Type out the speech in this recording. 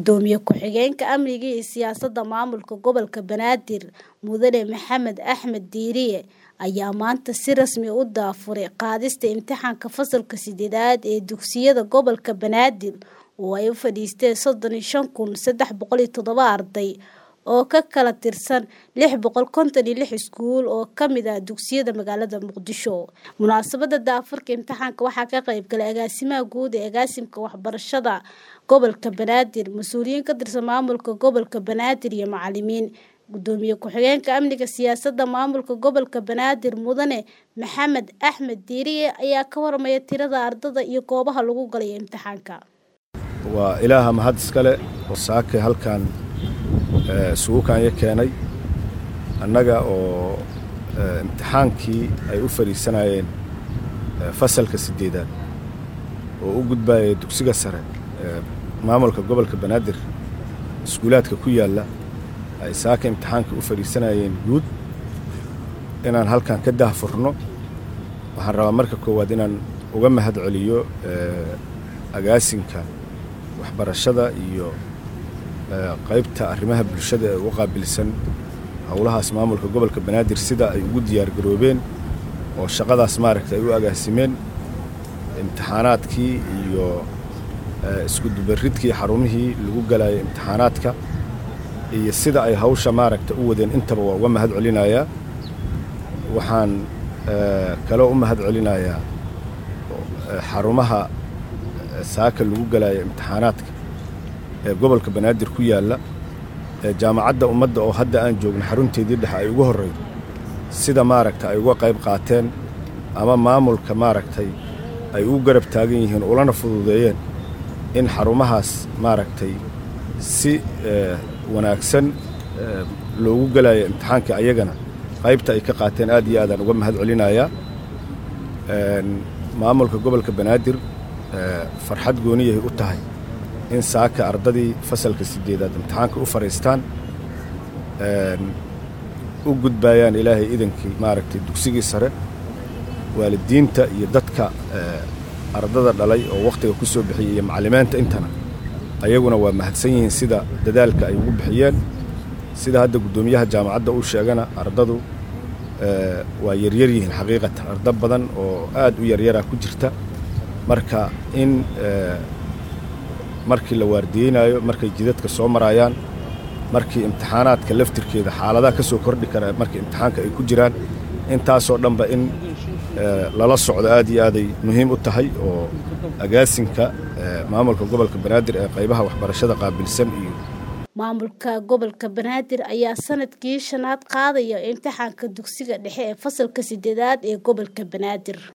Gudoomiye ku-xigeenka Amniga iyo Siyaasadda Maamulka Gobolka Banaadir Mudane Maxamed Axmed Diiriye ayaa maanta si rasmi ah u daafuray qaadista imtixaanka fasalka sideedaad ee dugsiyada gobolka Banaadir oo ay u fadhiisteen sodon iyo shan kun sedax boqol iyo toddoba arday oo ka kala tirsan lix boqol konton iyo lix iskuul oo ka mid ah dugsiyada magaalada Muqdisho. Munaasabadda daafurka imtixaanka waxaa ka qayb galay agaasimaha guud ee agaasimka waxbarashada gobolka Banaadir, mas'uuliyiin ka tirsan maamulka gobolka Banaadir iyo macalimiin. Gudoomiye ku-xigeenka Amniga Siyaasadda Maamulka Gobolka Banaadir Mudane Maxamed Axmed Diiriye ayaa ka warramaya tirada ardayda iyo goobaha lagu galay imtixaanka. waa ilaaha mahad iskale oo saake halkan isugu kaanya keenay annaga oo imtixaankii ay u fadhiisanayeen fasalka sideedaad oo u gudbaya dugsiga sare maamulka gobolka banaadir iskuulaadka ku yaalla ay saaka imtixaankii u fadhiisanayeen guud inaan halkan ka daahfurno waxaan rabaa marka koowaad inaan uga mahad celiyo agaasinka waxbarashada iyo qaybta arrimaha bulshada ee u qaabilsan howlahaas maamulka gobolka banaadir sida ay ugu diyaargaroobeen oo shaqadaas maaragta ay u agaasimeen imtixaanaadkii iyo iskudubaridkii xarumihii lagu galayay imtixaanaadka iyo sida ay hawsha maaragta u wadeen intaba waa uga mahad celinayaa waxaan kaloo u mahad celinayaa xarumaha saaka lagu galaya imtixaanaadka ee gobolka banaadir ku yaalla ee jaamacadda ummadda oo hadda aan joogno xarunteedii dhexe ay ugu horraydo sida maaragta ay uga qayb qaateen ama maamulka maaragtay ay u garab taagan yihiin ulana fududeeyeen in xarumahaas maaragtay si wanaagsan loogu galayo imtixaanka ayagana qaybta ay ka qaateen aad iyo aadaan uga mahad celinayaa maamulka gobolka banaadir farxad gooniyahay u tahay in saaka ardadii fasalka sideedaad imtixaanka u fadhiistaan u gudbaayaan ilaahay idankii maaragtay dugsigii sare waalidiinta iyo dadka ardada dhalay oo wakhtiga ku soo bixiyay iyo macallimiinta intana ayaguna waa mahadsan yihiin sida dadaalka ay ugu bixiyeen sida hadda guddoomiyaha jaamacadda uu sheegana ardadu waa yaryar yihiin xaqiiqatan arda badan oo aad u yaryaraa ku jirta marka in markii la waardiyeynaayo markay jidadka soo maraayaan markii imtixaanaadka laftirkeeda xaaladaha ka soo kordhi kara markii imtixaanka ay ku jiraan intaasoo dhanba in lala socdo aad iyo aaday muhiim u tahay oo agaasinka maamulka gobolka banaadir ee qaybaha waxbarashada qaabilsan iyo maamulka gobolka banaadir ayaa sanadkii shanaad qaadaya imtixaanka dugsiga dhexe ee fasalka sideedaad ee gobolka banaadir